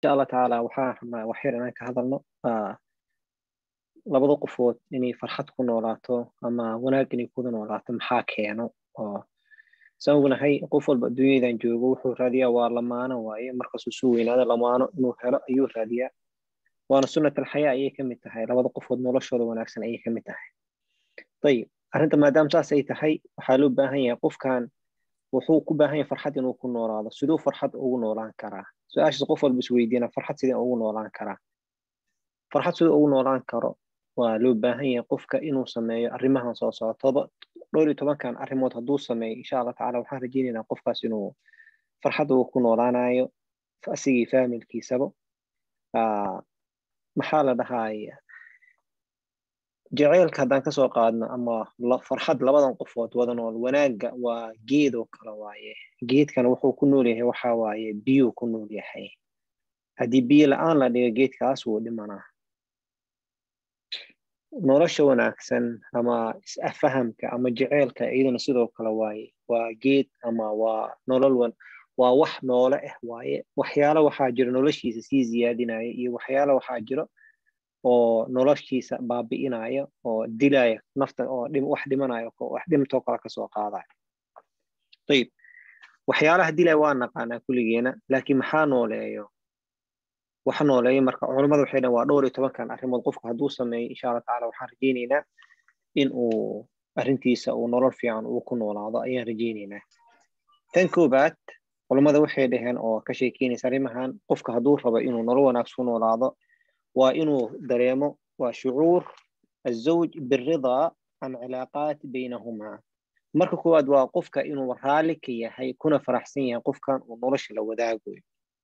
insha allah tacaala waxaan rabnaa waxyar inaan ka hadalno labada qofood inay farxad ku noolaato ama wanaag inay kuda noolaato maxaa keeno oo saan ognahay qof walba adduunyadan joogo wuxuu raadiyaa waa lamaano waaye markaasuu suu weynaado lamaano inuu helo ayuu raadiyaa waana sunnat alxayaa ayay ka mid tahay labada qofood noloshooda wanaagsan ayay ka mid tahay ayib arrinta maadaama saas ay tahay waxaa loo baahan yahay qofkan wuxuu ku baahan yahay farxad inuu ku noolaado siduu farxad ugu noolaan karaa su-aashaas qof walba isweydiina farxad sidee ugu noolaan karaa farxad siduu ugu noolaan karo waa loo baahan yahay qofka inuu sameeyo arrimahan soo socotoba dhowr iyo tobankan arrimood hadduu sameeyo insha allah tacala waxaan rajeynaynaa qofkaas inuu farxad uu ku noolaanayo asigii faamilkiisaba maxaa la dhahaya jaceylka haddaan kasoo qaadno ama farxad labadan qofood wada nool wanaagga waa geed oo kale waaye geedkana wuxuu ku nool yahay waxa waaye biyuu ku nool yahay haddii biyo la-aan la dhigo geedkaas wuu dhimanaa nolosha wanaagsan ama is-afahamka ama jaceylka iyaduna sidoo kale waaye waa geed ama waa nolol waa wax noole ah waaye waxyaalo waxaa jiro noloshiisa sii ziyaadinaya iyo waxyaalo waxaa jiro oo noloshiisa baabi'inaya oo dilaya nafta oo wax dhimanayo wax dhimtoo kale kasoo qaadaya ayib waxyaalaha dilaya waa naqaanaa kulligeena laakiin maxaa nooleeyo wax nooleeyo marka culamada waxay dhahan waa dhowr iyo tobankan arrimood qofku hadduu sameeyo insha allah tacala waxaan rajeyneynaa in uu arrintiisa uu nolol fiican uu ku noolaado ayaan rajeyneynaa tan koobaad culamada waxay dhaheen oo ka sheekeynaysa arrimahan qofka hadduu rabo inuu nolol wanaagsan ku noolaado waa inuu dareemo waa shucuur azawj biridaa can cilaaqaat baynahumaa marka koowaad waa qofka inuu raalli ka yahay kuna faraxsan yahay qofkan uu nolosha la wadaagayo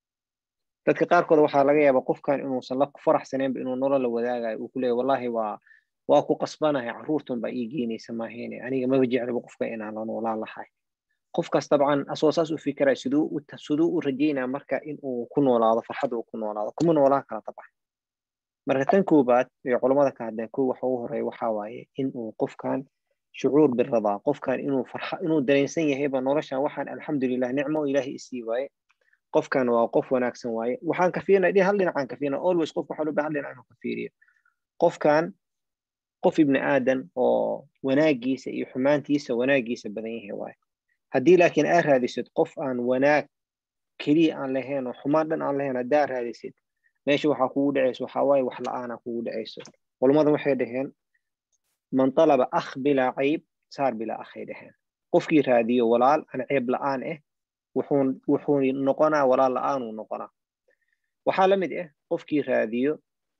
dadka qaarkood waxaa laga yaabaa qofkan inuusan la faraxsaneenba inuu nolol la wadaagayo uu ku leeyahy wallahi waa waa ku qasbanahay carruurtan baa ii geynaysa maahayne aniga maba jeclaba qofka inaan la noolaan lahay qofkaas dabcan asoo saas u fikiraya siduu siduu u rajeynaya marka in uu ku noolaado farxad uu ku noolaado kuma noolaan kara dabcan marka tan koobaad ee culamada ka hadleen ko waxa ugu horeeya waxaa waaye in uu qofkan shucuur biradaa qofkan inuu farxa inuu dareensan yahayba noloshan waxaan alxamdulilah nicmo ilaahay isii waaye qofkan waa qof wanaagsan waaye waxaan ka fiirina hal dhinacaan ka fiirina always qof waxaa loo baahan dhinac inuu ka fiiriyo qofkan qof ibni aadan oo wanaagiisa iyo xumaantiisa wanaagiisa badan yahay waaye haddii laakiin aa raadisid qof aan wanaag keliya aan lahayn oo xumaan dhan aan lahayn haddaa raadisid meesha waxaa kugu dhacayso waxaa waaye wax la-aana kugu dhacayso culamada waxay dhaheen man talaba akh bilaa cayb saar bilaa akhay dhaheen qofkii raadiyo walaal aan ceeb la-aan ah wuxuu noqonaa walaal la-aanuu noqonaa waxaa la mid ah qofkii raadiyo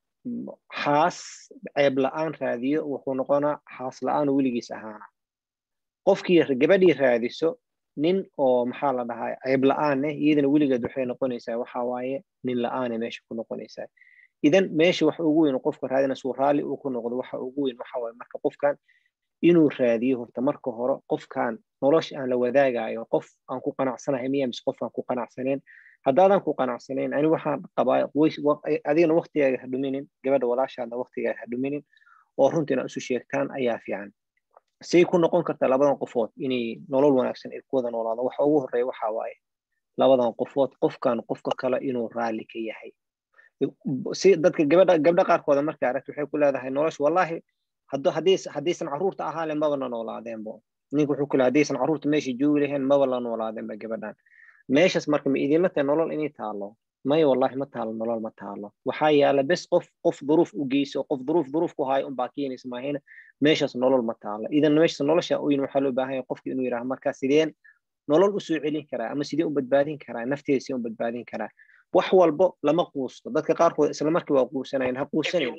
xaas ceeb la-aan raadiyo wuxuu noqonaa xaas la-aanuu weligiis ahaana qofkii gabadhii raadiso nin oo maxaa la dhahaa ceeb la-aan eh iyadana weligeed waxay noqonaysaa waxa waaye nin la-aane meesha ku noqonaysaa idan meesha wax ugu weyn qofka raadina suu raalli uu ku noqdo waxa ugu weyn waxa waaye marka qofkan inuu raadiyo horta marka hore qofkan nolosha aan la wadaagayo qof aan ku qanacsanahay miya mise qof aan ku qanacsaneen haddaadan ku qanacsanayn ani waxaan qabaa adigana waqtigaaga ha dhuminin gabadha walaashaadna waqtigaaga ha dhuminin oo runta inaad isu sheegtaan ayaa fiican say ku noqon kartaa labadan qofood inay nolol wanaagsan ay ku wada noolaado waxa ugu horeeya waxa waaye labadan qofood qofkan qofka kale inuu raalli ka yahay si dadka gabadha gabdha qaarkooda markay aragto waxay ku leedahay nolosha wallahi haddaysan carruurta ahaalen maba la noolaadeenbo ninka wuxuu ku leeyahay haddaysan carruurta meesha joogi lahayn maba la noolaadeenba gabadhan meeshaas marka ma idinla tahay nolol inay taalo maya wallahi ma taalo nolol ma taalo waxaa yaala bes qof qof duruuf u geyso qof duruuf duruuf ku haayo unbaa keenaysa maahayna meeshaas nolol ma taalo idan meeshaas nolosha oyin waxaa loo baahan yahay qofka inuu yidhaha marka sideen nolol u soo celin karaa ama sidee u badbaadin karaa nafteeda sidee u badbaadin karaa wax walbo lama quusto dadka qaarkood isla markii waa quusanayn ha quusanayn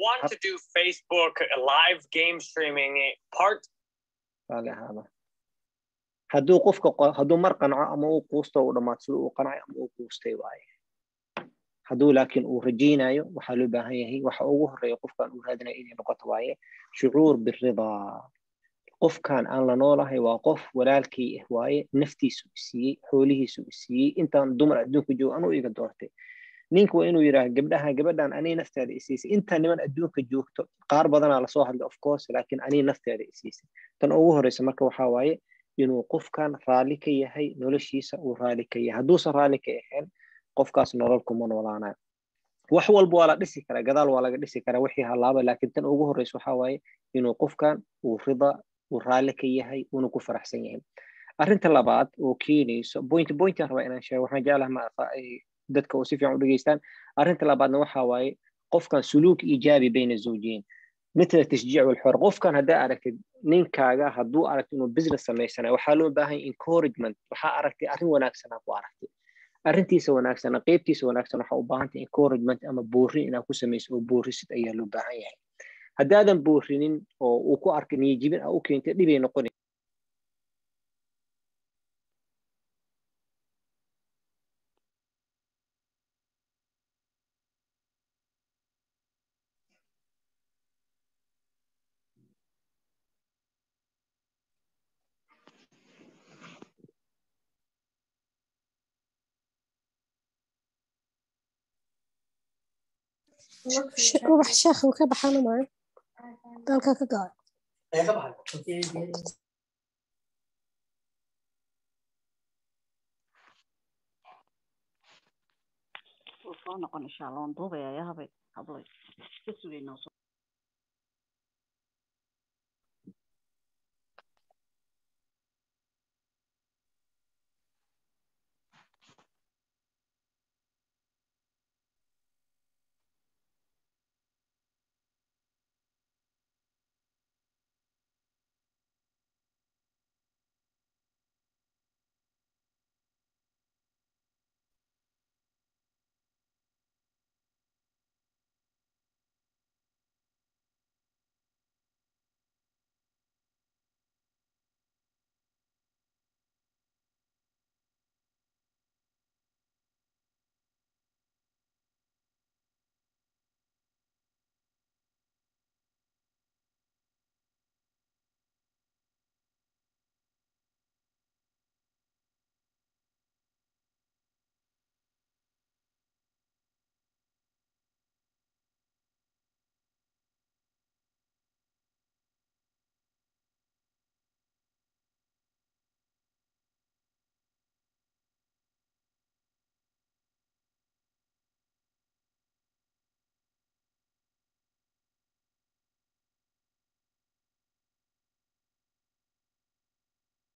hadduu qofka hadduu mar qanco ama uu quusto uu dhammaad sida uu qancayo ama uu quustay waaye hadduu laakiin uu rajaynayo waxaa loo baahan yahay waxa ugu horeeya qofkan uu raadinayo inay noqoto waaye shucuur biridaa qofkan aan la noolahay waa qof walaalkii ah waaye naftiisu isiiyey xoolihiisu isiiyey intaan dumar adduunka joogo anuu iga doortay ninka waa inuu yidhaah gabdhaha gabadhan anii nafteeda isiisay intaa niman adduunka joogto qaar badanaa lasoo hadlay of course laakiin anii nafteeda isiisay tan ugu horeysa marka waxaa waaye inuu qofkan raalli ka yahay noloshiisa uu raalli ka yahay hadduusan raalli ka ahayn qofkaas nolol kuma noolaanayo wax walba waa la dhisi karaa gadaal waa laga dhisi karaa wixii halaaba laakiin tan ugu horreysa waxaa waaye inuu qofkan uu rida uu raalli ka yahay uuna ku faraxsan yahay arrinta labaad oo keenayso point pointan rabaa inaan sheego waxaan jeclaha ma dadka oo si fiican u dhegeystaan arrinta labaadna waxaa waaye qofkan suluuk iijaabi bayna zawjiin mitla tashjiic walxor qofkan haddaa aragtid ninkaaga hadduu aragtid inuu business samaysanayo waxaa loo baahan encouragement waxaa aragtay arrin wanaagsanaa ku aragtay arrintiisa wanaagsan qeybtiisa wanaagsan waxaa u baahantay encouragement ama boorin inaad ku samayso oo boorisid ayaa loo baahan yahay haddaadan boorinin oo uu ku arkay niyajibin aa u keentay dhibay noqoni ubax sheekh uu ka baxana maayo dalka ka go'ay soo noqon insha allah waan duubaya yaa habay hablay ka sugaynaa